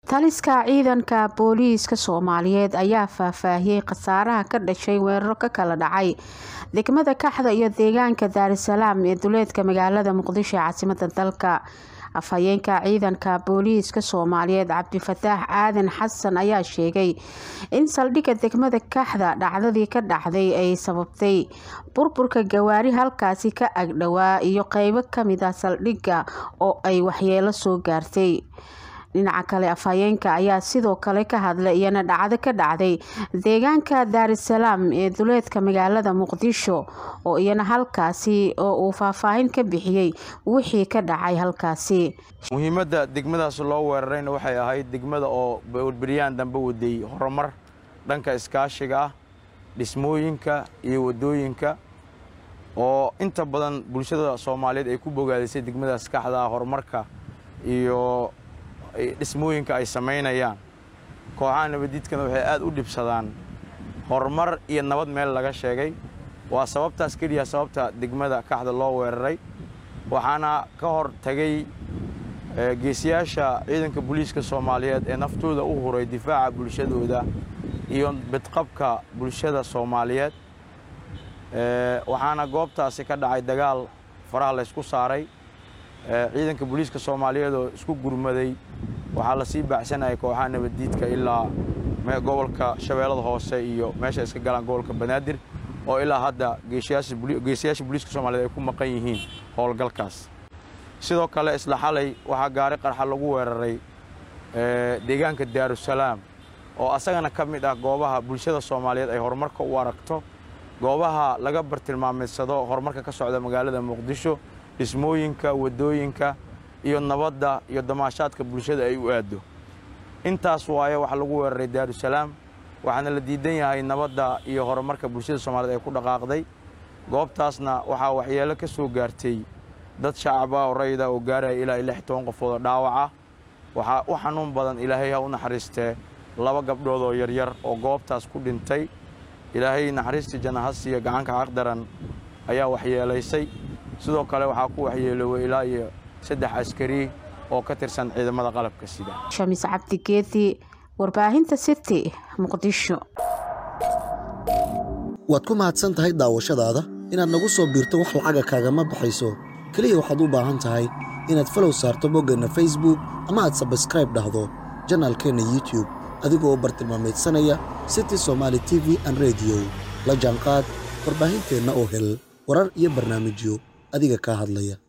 taliska ciidanka booliiska soomaaliyeed ayaa faahfaahiyey khasaaraha ka dhashay weeraro ka kala dhacay degmada kaxda iyo deegaanka daarisalaam ee duleedka magaalada muqdisho ee caasimada dalka afhayeenka ciidanka booliiska soomaaliyeed cabdifataax aadan xasan ayaa sheegay in saldhigga degmada kaxda dhacdadii ka dhacday ay sababtay burburka gawaari halkaasi ka agdhowaa iyo qeybo kamid ah saldhigga oo ay waxyeelo soo gaartay dhinaca kale afhayeenka ayaa sidoo kale ka hadlay iyana dhacdo ka dhacday deegaanka daarisalaam ee duleedka magaalada muqdisho oo iyana halkaasi oo uu faahfaahin ka bixiyey wixii ka dhacay halkaasi muhiimadda degmadaas loo weerarayna waxay ahayd degmada oo beryaan dambe waday horumar dhanka iskaashiga ah dhismooyinka iyo wadooyinka oo inta badan bulshada soomaaliyeed ay ku bogaadisay degmadaas kaxda ah horumarka iyo dhismooyinka ay samaynayaan kooxaha nabadiidkana waxay aad u dhibsadaan horumar iyo nabad meel laga sheegay waa sababtaas keliya sababta degmada kaxda loo weeraray waxaana ka hor tagay geesiyaasha ciidanka booliiska soomaaliyeed ee naftooda u huray difaaca bulshadooda iyo bidqabka bulshada soomaaliyeed waxaana goobtaasi ka dhacay dagaal faraha laysku saaray ciidanka booliiska soomaaliyeed oo isku gurmaday waxaa lasii baacsanayay kooxaha nabaddiidka ilaa gobolka shabeellada hoose iyo meesha iska galaan gobolka banaadir oo ilaa hadda geesiyaasha booliiska soomaliyeed ay ku maqan yihiin howlgalkaas sidoo kale isla xalay waxaa gaari qarxa lagu weeraray deegaanka daarusalaam oo asagana ka mid ah goobaha bulshada soomaaliyeed ay horumarka u aragto goobaha laga bartilmaamaysado horumarka ka socda magaalada muqdisho dhismooyinka waddooyinka iyo nabadda iyo damaashaadka bulshada ay u aaddo intaas waaye waxaa lagu weeraray daarusalaam waxaana la diidan yahay nabadda iyo horumarka bulshada soomaaliyeed ay ku dhaqaaqday goobtaasna waxaa waxyeelo ka soo gaartay dad shacaba oo rayida oo gaaraya ilaa lix toban qofood oo dhaawaca waxaa u xanuun badan ilaahay ha u naxariistee laba gabdhood oo yaryar oo goobtaas ku dhintay ilaahay naxariistii janahasiya gacanka xaqdaran ayaa waxyeelaysay sidoo kale waxaa ku waxyeelooway ilaa iyo saddex askari oo ka tirsan ciidamada qalabka sida shamis cabdi geedi warbaahinta city muqdisho waad ku mahadsan tahay daawashadaada inaad nagu soo biirto wax lacaga kaagama baxayso keliya waxaad u baahan tahay inaad falow saarto boggeenna facebook ama aad sabskraib dhahdo janaalkeenna youtube adigoo bartilmaamaydsanaya city somaali t v an rediyo la jaanqaad warbaahinteenna oo hel warar iyo barnaamijyo adiga kaa hadlaya